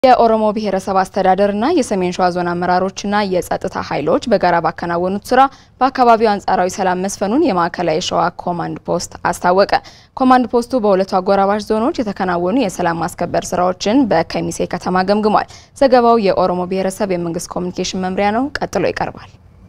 የኦሮሞ ብሔረሰብ አስተዳደርና የሰሜን ሸዋ ዞን አመራሮችና የጸጥታ ኃይሎች በጋራ ባከናወኑት ስራ በአካባቢው አንጻራዊ ሰላም መስፈኑን የማዕከላዊ ሸዋ ኮማንድ ፖስት አስታወቀ። ኮማንድ ፖስቱ በሁለቱ አጎራባች ዞኖች የተከናወኑ የሰላም ማስከበር ስራዎችን በከሚሴ ከተማ ገምግሟል። ዘገባው የኦሮሞ ብሔረሰብ የመንግስት ኮሚኒኬሽን መምሪያ ነው። ቀጥሎ ይቀርባል።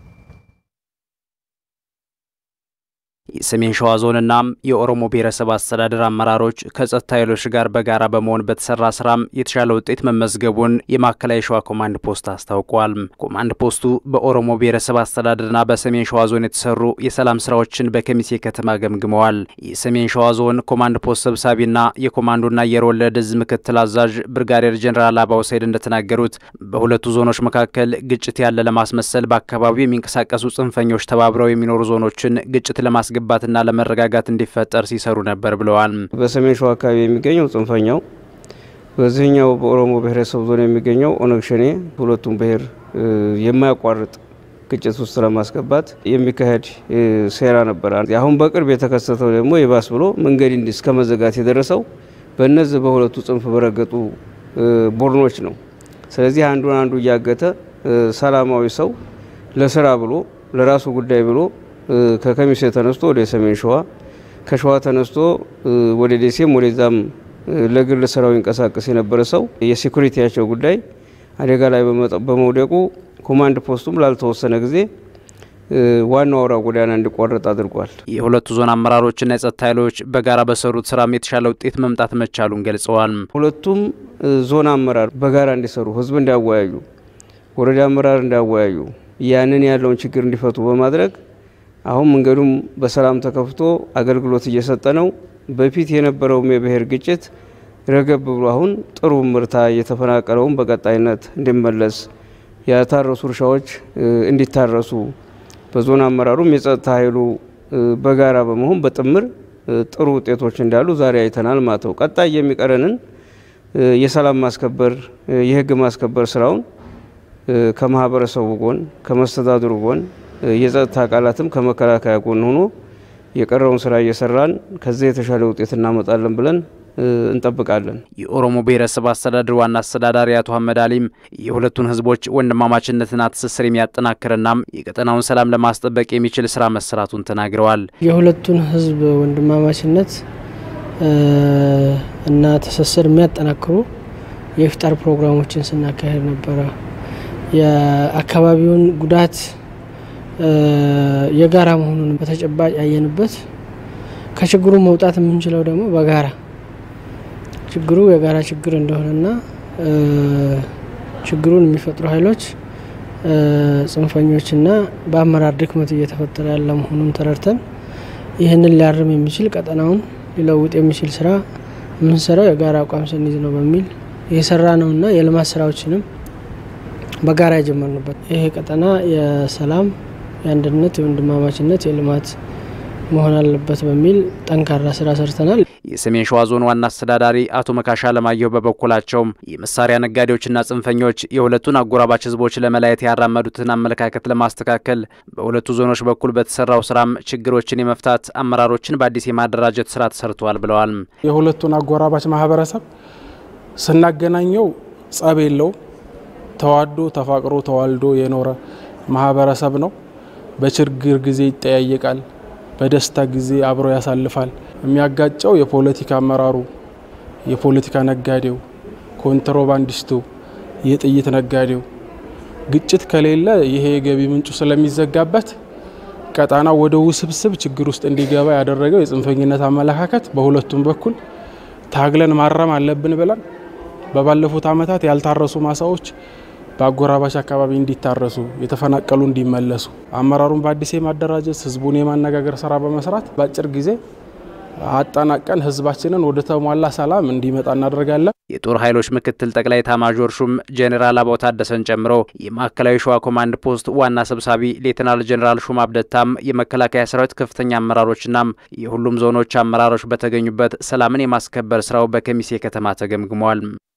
የሰሜን ሸዋ ዞንና የኦሮሞ ብሔረሰብ አስተዳደር አመራሮች ከጸጥታ ኃይሎች ጋር በጋራ በመሆን በተሰራ ስራም የተሻለ ውጤት መመዝገቡን የማዕከላዊ ሸዋ ኮማንድ ፖስት አስታውቋል። ኮማንድ ፖስቱ በኦሮሞ ብሔረሰብ አስተዳደርና በሰሜን ሸዋ ዞን የተሰሩ የሰላም ስራዎችን በከሚሴ ከተማ ገምግመዋል። የሰሜን ሸዋ ዞን ኮማንድ ፖስት ሰብሳቢና የኮማንዶና አየር ወለድ እዝ ምክትል አዛዥ ብርጋዴር ጀኔራል አባው ሰይድ እንደተናገሩት በሁለቱ ዞኖች መካከል ግጭት ያለ ለማስመሰል በአካባቢው የሚንቀሳቀሱ ጽንፈኞች ተባብረው የሚኖሩ ዞኖችን ግጭት ለማስ ግባትና ለመረጋጋት እንዲፈጠር ሲሰሩ ነበር ብለዋል። በሰሜን ሸዋ አካባቢ የሚገኘው ጽንፈኛው፣ በዚህኛው በኦሮሞ ብሔረሰብ ዞን የሚገኘው ኦነግ ሸኔ ሁለቱም ብሔር የማያቋርጥ ግጭት ውስጥ ለማስገባት የሚካሄድ ሴራ ነበር። አሁን በቅርብ የተከሰተው ደግሞ የባስ ብሎ መንገድ እስከ መዘጋት የደረሰው በእነዚህ በሁለቱ ጽንፍ በረገጡ ቡድኖች ነው። ስለዚህ አንዱን አንዱ እያገተ ሰላማዊ ሰው ለስራ ብሎ ለራሱ ጉዳይ ብሎ ከከሚሴ ተነስቶ ወደ ሰሜን ሸዋ ከሸዋ ተነስቶ ወደ ደሴም ወደዛም ለግል ስራው ይንቀሳቀስ የነበረ ሰው የሴኩሪቲያቸው ጉዳይ አደጋ ላይ በመውደቁ ኮማንድ ፖስቱም ላልተወሰነ ጊዜ ዋናው አውራ ጎዳና እንዲቋረጥ አድርጓል። የሁለቱ ዞን አመራሮችና የጸጥታ ኃይሎች በጋራ በሰሩት ስራም የተሻለ ውጤት መምጣት መቻሉን ገልጸዋል። ሁለቱም ዞን አመራር በጋራ እንዲሰሩ፣ ህዝብ እንዲያወያዩ፣ ወረዳ አመራር እንዲያወያዩ፣ ያንን ያለውን ችግር እንዲፈቱ በማድረግ አሁን መንገዱም በሰላም ተከፍቶ አገልግሎት እየሰጠ ነው። በፊት የነበረውም የብሔር ግጭት ረገብ ብሎ አሁን ጥሩ ምርታ የተፈናቀለውም በቀጣይነት እንዲመለስ ያታረሱ እርሻዎች እንዲታረሱ በዞን አመራሩም የጸጥታ ኃይሉ በጋራ በመሆን በጥምር ጥሩ ውጤቶች እንዳሉ ዛሬ አይተናል ማለት ነው። ቀጣይ የሚቀረንን የሰላም ማስከበር የህግ ማስከበር ስራውን ከማህበረሰቡ ጎን ከመስተዳድሩ ጎን የጸጥታ አካላትም ከመከላከያ ጎን ሆኖ የቀረውን ስራ እየሰራን ከዚህ የተሻለ ውጤት እናመጣለን ብለን እንጠብቃለን። የኦሮሞ ብሔረሰብ አስተዳደር ዋና አስተዳዳሪ አቶ አህመድ አሊም የሁለቱን ህዝቦች ወንድማማችነትና ትስስር የሚያጠናክርናም የቀጠናውን ሰላም ለማስጠበቅ የሚችል ስራ መሰራቱን ተናግረዋል። የሁለቱን ህዝብ ወንድማማችነት እና ትስስር የሚያጠናክሩ የኢፍጣር ፕሮግራሞችን ስናካሄድ ነበረ። የአካባቢውን ጉዳት የጋራ መሆኑን በተጨባጭ ያየንበት ከችግሩ መውጣት የምንችለው ደግሞ በጋራ ችግሩ የጋራ ችግር እንደሆነና ችግሩን የሚፈጥሩ ኃይሎች ጽንፈኞችና በአመራር ድክመት እየተፈጠረ ያለ መሆኑን ተረድተን ይህንን ሊያርም የሚችል ቀጠናውን ሊለውጥ የሚችል ስራ የምንሰራው የጋራ አቋም ስንይዝ ነው በሚል የሰራ ነውና የልማት ስራዎችንም በጋራ የጀመርንበት ይሄ ቀጠና የሰላም የአንድነት፣ የወንድማማችነት፣ የልማት መሆን አለበት በሚል ጠንካራ ስራ ሰርተናል። የሰሜን ሸዋ ዞን ዋና አስተዳዳሪ አቶ መካሻ ለማየሁ በበኩላቸውም የመሳሪያ ነጋዴዎችና ጽንፈኞች የሁለቱን አጎራባች ህዝቦች ለመለያየት ያራመዱትን አመለካከት ለማስተካከል በሁለቱ ዞኖች በኩል በተሰራው ስራም ችግሮችን የመፍታት አመራሮችን በአዲስ የማደራጀት ስራ ተሰርተዋል ብለዋል። የሁለቱን አጎራባች ማህበረሰብ ስናገናኘው ጸብ የለውም። ተዋዶ ተፋቅሮ ተዋልዶ የኖረ ማህበረሰብ ነው። በችግር ጊዜ ይጠያየቃል፣ በደስታ ጊዜ አብሮ ያሳልፋል። የሚያጋጨው የፖለቲካ አመራሩ፣ የፖለቲካ ነጋዴው፣ ኮንትሮባንዲስቱ፣ የጥይት ነጋዴው ግጭት ከሌለ ይሄ የገቢ ምንጩ ስለሚዘጋበት ቀጣናው ወደ ውስብስብ ችግር ውስጥ እንዲገባ ያደረገው የጽንፈኝነት አመለካከት በሁለቱም በኩል ታግለን ማረም አለብን ብለን በባለፉት ዓመታት ያልታረሱ ማሳዎች በአጎራባች አካባቢ እንዲታረሱ የተፈናቀሉ እንዲመለሱ አመራሩን በአዲስ የማደራጀት ህዝቡን የማነጋገር ስራ በመስራት በአጭር ጊዜ አጠናቀን ህዝባችንን ወደ ተሟላ ሰላም እንዲመጣ እናደርጋለን። የጦር ኃይሎች ምክትል ጠቅላይ ኤታማዦር ሹም ጄኔራል አበባው ታደሰን ጨምሮ የማዕከላዊ ሸዋ ኮማንድ ፖስት ዋና ሰብሳቢ ሌተናል ጄኔራል ሹም አብደታም የመከላከያ ሰራዊት ከፍተኛ አመራሮችናም የሁሉም ዞኖች አመራሮች በተገኙበት ሰላምን የማስከበር ስራው በከሚሴ ከተማ ተገምግሟል።